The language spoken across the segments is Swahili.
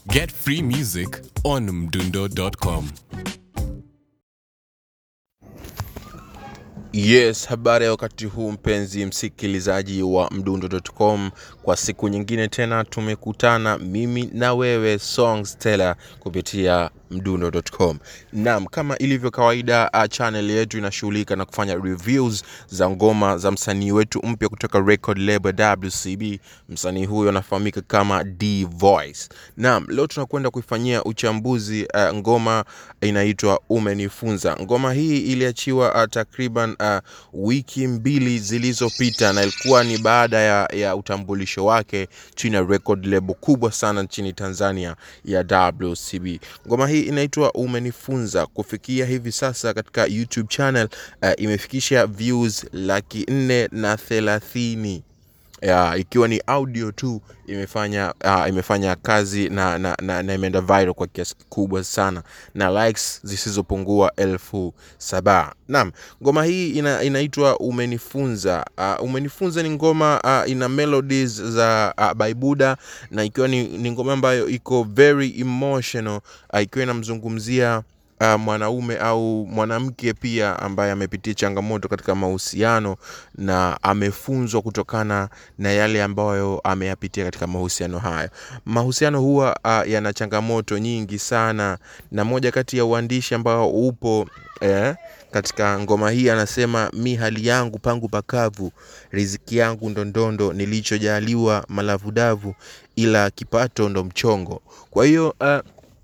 Get free music on mdundo.com. Yes, habari ya wakati huu mpenzi msikilizaji wa mdundo.com. Kwa siku nyingine tena tumekutana mimi na wewe Songs Teller kupitia mdundo.com. Naam, kama ilivyo kawaida, uh, channel yetu inashughulika na kufanya reviews za ngoma za msanii wetu mpya kutoka record label WCB. Msanii huyo anafahamika kama D Voice. Naam, leo tunakwenda kuifanyia uchambuzi uh, ngoma inaitwa Umenifunza. Ngoma hii iliachiwa uh, takriban uh, wiki mbili zilizopita na ilikuwa ni baada ya, ya utambulisho wake chini ya record label kubwa sana nchini Tanzania ya WCB. Ngoma hii inaitwa Umenifunza. Kufikia hivi sasa katika YouTube channel uh, imefikisha views laki nne na thelathini ya, ikiwa ni audio tu imefanya uh, imefanya kazi na, na, na, na imeenda viral kwa kiasi kikubwa sana na likes zisizopungua elfu saba. Naam, ngoma hii ina, inaitwa Umenifunza. Uh, Umenifunza ni ngoma uh, ina melodies za uh, Baibuda na ikiwa ni, ni ngoma ambayo iko very emotional uh, ikiwa inamzungumzia uh, mwanaume au mwanamke pia ambaye amepitia changamoto katika mahusiano na amefunzwa kutokana na yale ambayo ameyapitia katika mahusiano hayo. Mahusiano huwa uh, yana changamoto nyingi sana, na moja kati ya uandishi ambao upo eh, katika ngoma hii anasema, mi hali yangu pangu pakavu, riziki yangu ndondondo, nilichojaliwa malavudavu, ila kipato ndo mchongo. Kwa hiyo uh,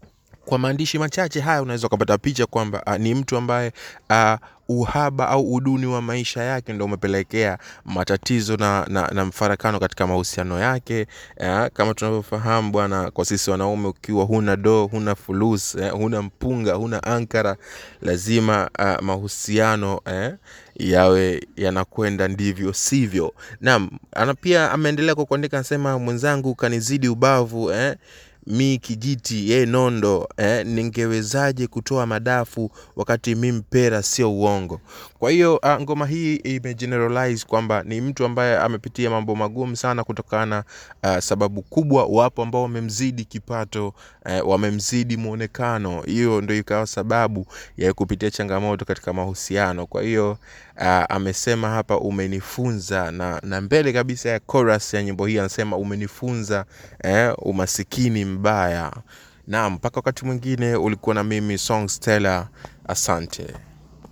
kwa maandishi machache haya unaweza ukapata picha kwamba uh, ni mtu ambaye uh, uhaba au uduni wa maisha yake ndo umepelekea matatizo na, na, na mfarakano katika mahusiano yake eh, kama tunavyofahamu bwana, kwa sisi wanaume, ukiwa huna do, huna fulus eh, huna mpunga, huna ankara, lazima uh, mahusiano eh, yawe yanakwenda ndivyo sivyo. Naam, ana pia ameendelea kwa kuandika, anasema mwenzangu kanizidi ubavu eh, mi kijiti ye nondo eh, ningewezaje kutoa madafu wakati mi mpera sio uongo. Kwa hiyo uh, ngoma hii imegeneralize kwamba ni mtu ambaye amepitia mambo magumu sana kutokana uh, sababu kubwa, wapo ambao wamemzidi kipato uh, wamemzidi mwonekano, hiyo ndo ikawa sababu ya kupitia changamoto katika mahusiano. Kwa hiyo uh, amesema hapa umenifunza, na, na mbele kabisa ya chorus ya nyimbo hii anasema umenifunza eh, umasikini mbaya. Naam, mpaka wakati mwingine ulikuwa na mimi Songs Teller, asante.